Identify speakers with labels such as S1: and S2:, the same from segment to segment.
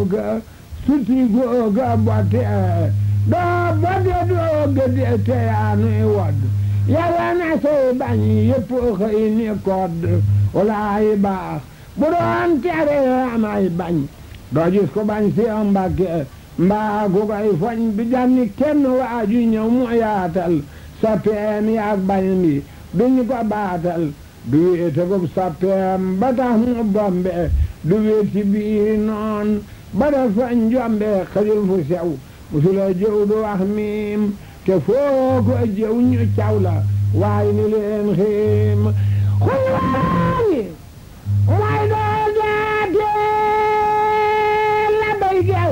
S1: googa suti googa botte doo bodde doo gëdde te yaa nuy wodd yàlla na say bañ yëpp xëy ni kodd walaayi baax bu doon tere amay bañ doo gis ko bañ si Mbàkke mbaa ku koy foñ bi janni kenn waaju ñëw mu yaatal soppeem yaag bañ bi duñu ko baatal du wéete ko soppeem ba tax mu bombe du wéet ci biir noon ba dafa njombe xajul fu sew musula jëw du wax miim te foo ko jëw ñu caw la waaye ni leen xiim xulwaani mooy doo daate la bay gel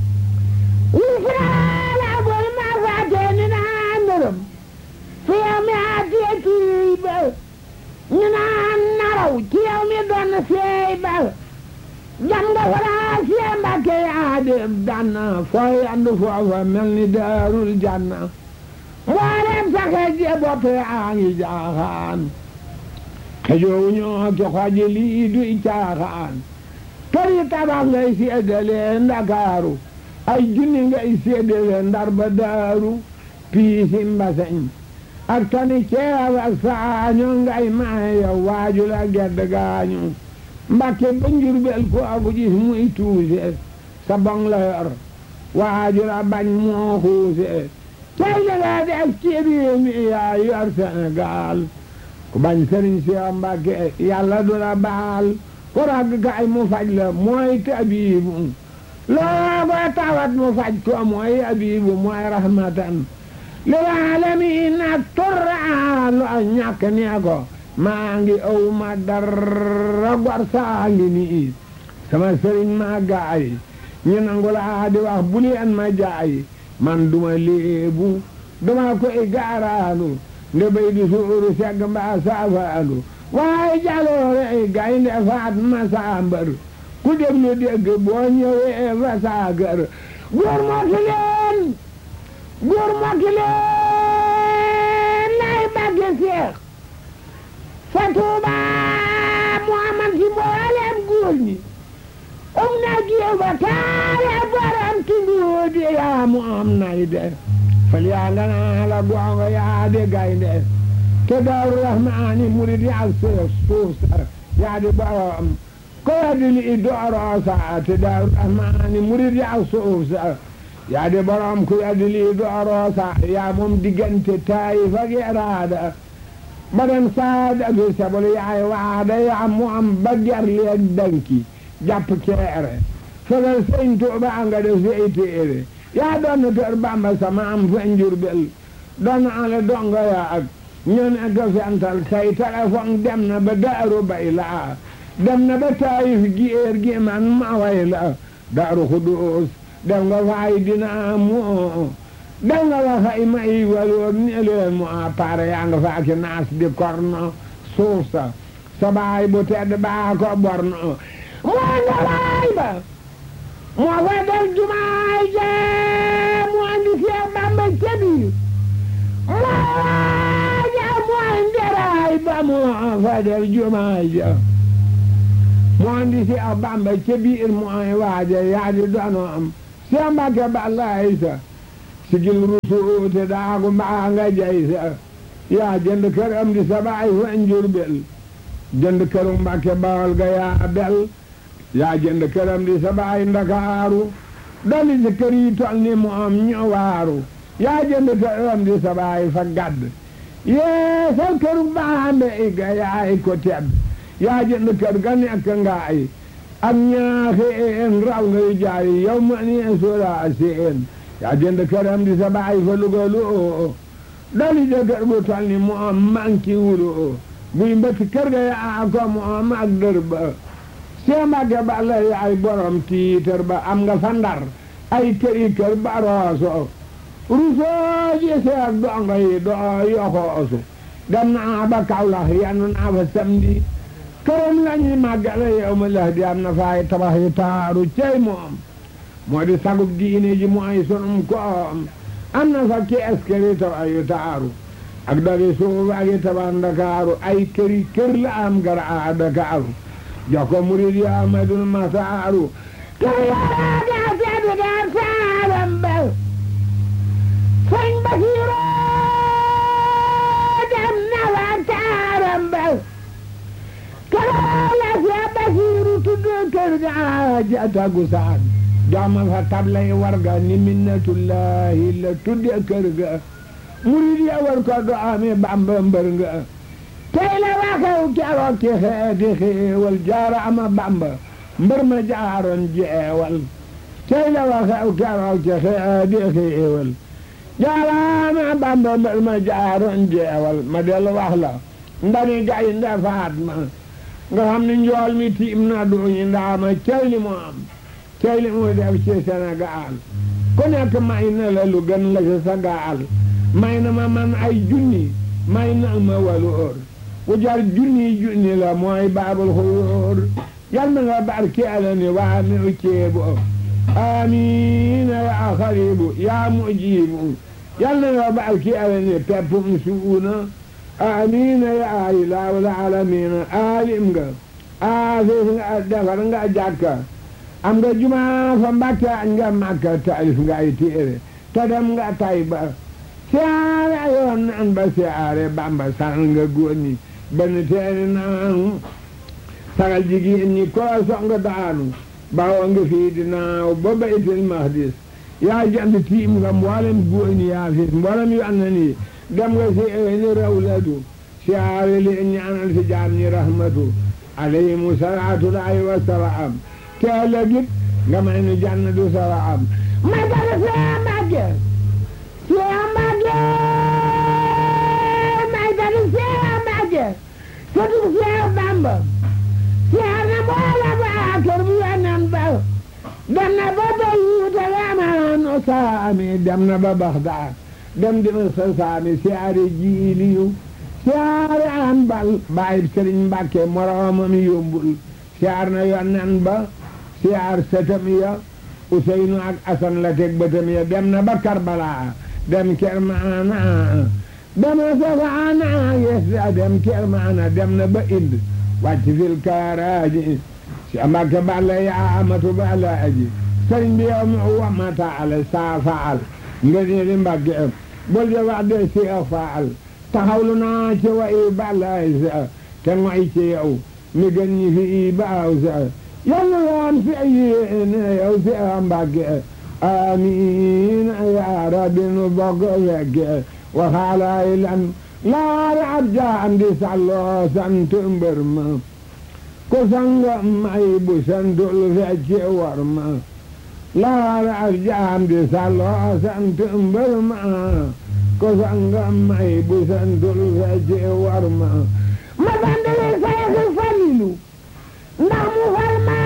S1: wufraala bol ma faate ni naa ndërëm fi yow mi aatee kii ba ñu naan naraw ci yow mi doon seey ba jam nga faraa sie mbàkke yaa de danna fooy andu foofa mel ni daarul janna mboolem saxe je boppe aa ngi jaaxaan xejoowu ñoo ki xoji lii duy caaxaan këri tabax ngay seedale ndakaaru ay junni ngay seedale ndar ba daaru piisi mbaseñ ak tani ceeb ak saaño ngay maayo waaju la gedd gaañu mbakke ba njurbel ko aku gis muy tuuse sa bong la yor waaju la bañ moo xuuse tey li nga def ci réew mi yaa yor Sénégal ku bañ sëriñ si Mbàkke yàlla du la baal ku ragg kay mu faj la mooy tabiibu loo ko tawat mu faj ko mooy abiibu mooy rahmatan lil aalamiin ak turra lu ñàkk nee ko maa ngi aw ma dara gor saa ngi nii sama sëriñ maa gaay ñu nangu laa di wax bu leen ma jaay man duma léebu duma koy gaaraanu nga béy di suuru segg mbaa saafaanu waaye jaloore ay gaynde faat ma saambar ku déglu dégg boo ñëwee fa saagar góor moti leen góor moti leen lay bagge seex fa tuuba mu amal ci mboolem góor ñi um na géew ba taale borom tunduudi yaa mu am nay de fal yaa nga naa la gongo yaa de gaynde te daaru rahmaani murid yaa suuf suuf sa yaa di borom ko waddi li dooroo sa te daaru rahmaani murid yaa suuf sa yaa di borom ku waddi li dooroo sa yaa moom diggante taayif ak iraada badan saada bi sabol yaay waada yaa mu am ba ger leeg danki jàpp keere fegal sëñ Tuuba nga def say téere yaa doon na tër Bàmba sama am fa Njurbel doon na ale dongo yaa ak ñu ne ko fental say téléphone dem na ba daaru bay laa dem na ba taayif géer gi man ma way la daaru Xudoos dem nga faay dina moo dem nga fa fay may waloor ne leen mu a pare yaa nga fa ki naas di korno suuf sa sa baay bu tedd baa ko borno moo nga waay ba moo fa def jumaay jee mu andi Seex Bamba ca biir moo waaja mooy nderaay ba moo fa def jumaay ja mu andi Seex Bamba ca biir mooy waaja yaa di donoom Seex Mbàkke Balaay sa sigil rusuute daagu mbaa nga jay sa yaa jënd kër am di sa baay fa Njurbel jënd këru Mbàkke Bawol ga yaa bel yaa jënd këram di sa baay ndakaaru dali si kër yi tol ni mu am ñu waaru yaa jënd këram di sa baay fa gadd yee sa këru baambe i ga yaay ko tedd yaa jënd kër ga nekk ngaay ak ñaaxeen raw ngay jaay yow ma nee soola seen yaa jënd këram di sa baay fa lugalu oo dali si kër gu tol ni mu am manki wulu oo buy mbëtt kër ga yaa ko mu am ak dër ba Seex Mbàkke Balla yaay borom tiitër ba am nga fa Ndar ay këri kër ba rooso rusoo ji seex dongo yi doo yoxoosu dem naa ba Kawlax yanu naa fa samedi këram lañuy màggale yow ma lëx di am na faay tabax yi taaru cey moom moo di sagub diine ji mooy sunum koom am na fa kees këri tabax yu taaru ak dagi suuf ak yi tabax Ndakaaru ay këri kër la am gara a Dakaaru jox ko murid yi Ahmadul Masaaru kër yaraa daa tedd daa saalam ba sëñ Basiru dem na wa taaram ba keroog la Seex Basiru tudd kër ga ja tagu saan jooma fa tablay warga ni minnatullahi la tudde kër ga murid ya war ko do amee Bamba mbër nga tey la waxew keroog ci xeeti xéewal jaara ama Bamba mbër ma jaaroon jeewal tey la waxew keroog ci xeeti xéewal jaara ama Bamba mbër ma jaaroon jeewal ma dellu wax la ndani gay nda faat ma nga xam ne njool mi tiim na duñu ndaama cey li mu am cey li mu def ci Sénégal ku nekk may na la lu gën la ci sa gaal may na ma man ay junni may na ma walu óor ku jar junni junni la mooy baabul xuyóor yal na nga barkeela ni waa mi u ceebu amiina yaa xaribu yaa mujibu yal na nga barkeela ni peppum suuna amiina yaa ilaahul aalamiina aalim nga aafis nga defar nga jàkka am nga jumaa fa Mbàkke añ nga Màkka taalif nga ay téere te dem nga Tayba siyaare yoon naan ba siyaare Bamba saxal nga góor ñi benn teeni naanu sagal jigéen ñi koo song daanu bawoo nga fii di naaw ba baytil maqdis yaa jant tiim nga mboolem góor ñi yaa fis mboolem yu am na nii dem nga si ni rawlatu siyaare li ñaanal si jaam ñi rahmatu alayhimu salaatu laahi wa salaam teela git nga may nu jannatu salaam ma dara see Mbàkke see Mbàkke may dara see Mbàkke sëtu see Bamba see na boola ba kër bu yonen ba dem na ba Beyuuta Yaman saami dem na ba Baxdaad dem dina sa saami siyaare jiiliyu siyaare an bal bàyyi Sëriñ Mbàkke moroomam yombul siyaar na yonen ba siyaar sëtam ya Useynu ak Asan la teg bëtam ya dem na ba Karbala dem Kermaana dem na Safaana yes dem Kermaana dem na ba Ind wàcc fil kaaraaji si Mbàkke balla yaa amatu balla aji sëriñ bi yow mi wamata ala saa faal nga ni di Mbàkke bul de wax de si a faal taxawlu naa ci wa i balla sa te ngoy ci yow mi gën ñi fi i baaw sa yàlla waan fi yéene yow si a Mbàkke amiin yaa rabbi nu bokk fekke waxaalaay lan laari ab jaam di salloo sant mbër ma ku sanga may bu santul fecce war ma laari ab jaam di salloo sant mbër ma ku sanga may bu santul fecce war ma ma bandale Seex Falilu ndax mu far ma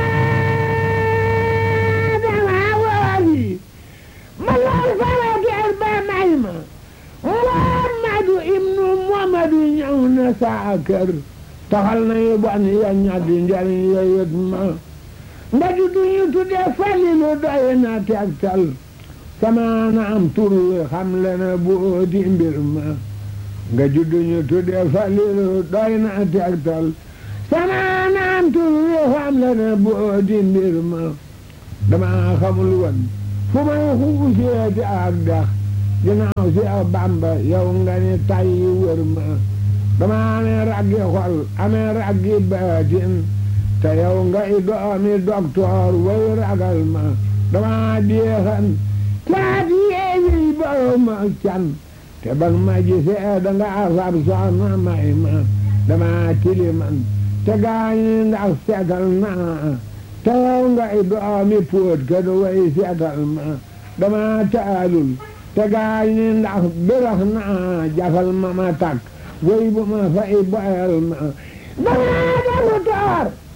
S1: dama woori ma lool sama ger ba may ma Muhammadu ibnu Muhammadu ñëw na saa kër taxal na yu bon ya ñaddi njariñ ya yët ma nda juddu ñu tudde Falilu doy na tegtal sama na am tur wi xam le na boo di mbir ma nga juddu ñu tudde Falilu doy na tegtal sama na am tur wi xam le na boo di mbir ma dama xamul woon fu may xuuseeti ak dax ginnaaw si a Bàmba yow nga ni tay wër ma dama amee raggi xol amee raggi baatin te yow nga i doomi doktoor way ragal ma dama deexan caat yeewi borom ma can te bang ma gisee danga afab soxna may ma dama tiliman te gaañi ndax seetal naa te yow nga i doomi póot ka du way seetal ma dama taalul te gaañi ndax birax naa jafal ma ma takk way bu ma fay boyal ma dama defu toor